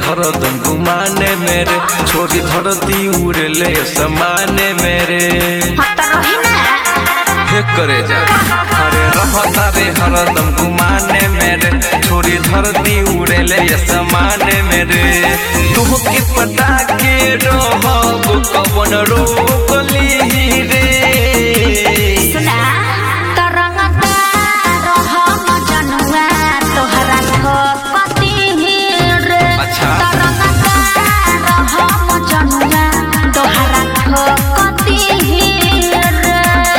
हरदम गुमाने मेरे छोरी धरती उड़ले समाने मेरे हट रही ना हे करे जा अरे रहता रे हरदम गुमाने मेरे छोरी धरती उड़ले समाने मेरे तुह के पटा के रहब कवन रोक ली रे सुना तरंगता रहम जनुआ तोहरा ठोकती रे अच्छा। तरंगता रहम जनुआ तोहरा ठोकती रे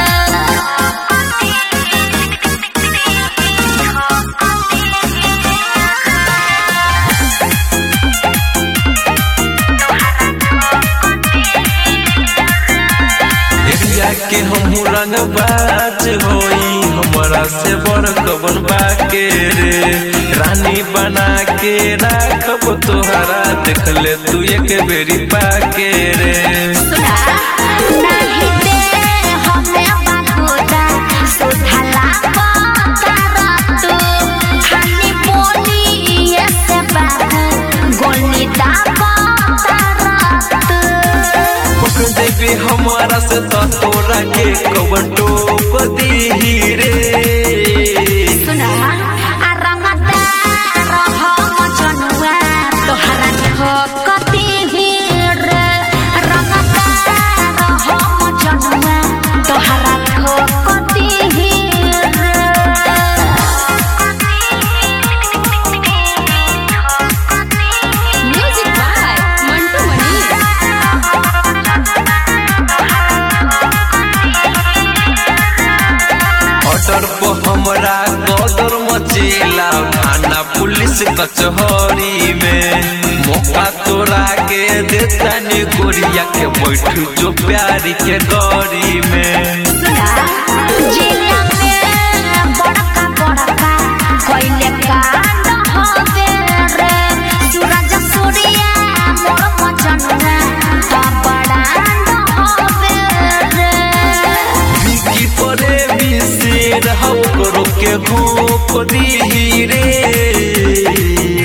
एरिया के हम रंग बाज होई हमरा से बड़ कवन बाके रे रानी बना के राखब तोहरा देख ले तू एक बेरी पाके रे सुना नहीं दे हमें बाखुदा सुधला तू खाली बोली ये से बाबू गोली दाबा तू पक देबे हमारा से तो तोरा के कवन टोक दी रे सुना आ रंगता रहम जनुआ तोहरा ठोकती रे रंगता रहम जनुआ तोहरा ठोकती रे music by Mantu money order पर हमरा गदर मचेला थाना पुलिस कचहरी में मौका तोरा के देता ने गोरिया के बैठ जो प्यारी के गौरी में सुना जिला में बड़का बड़का कोइले कांड होवे रे सूरज सूर्या मोर मचनुआ तो बड़ांड होवे रे विकी परे विशेर हम करो के घोप दी रे